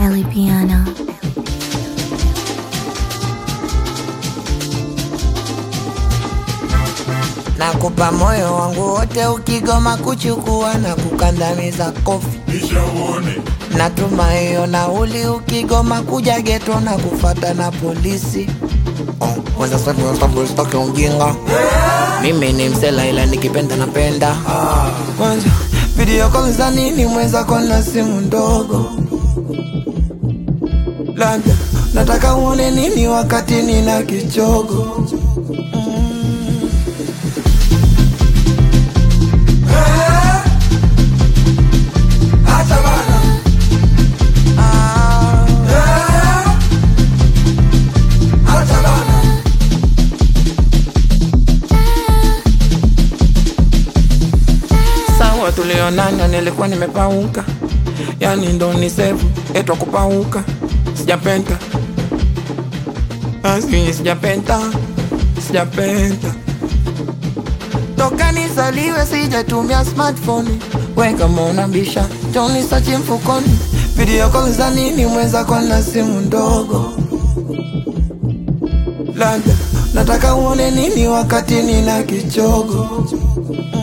Belly Piano. Nakupa moyo wangu wote, ukigoma kuchukua na kukandamiza kofi. Natuma hiyo nauli, ukigoma kuja geto na kufata na polisi. Oh, kwanza sasa sababu sitaki ujinga. Mimi ni msela ila nikipenda napenda. Kwanza video call za nini mwenza kona simu ndogo. Labda nataka uone nini wakati nina kichogo. Sawa tulionana, nilikuwa nimepauka, yani ndo ni sevu etwa kupauka. Sijapenda asi, sijapenda, sijapenda toka nizaliwe sijatumia smartphone. We kama unabisha Johnny sachi mfukoni, video call za nini mwenzako na simu ndogo. Labda nataka uone nini wakati nina kichogo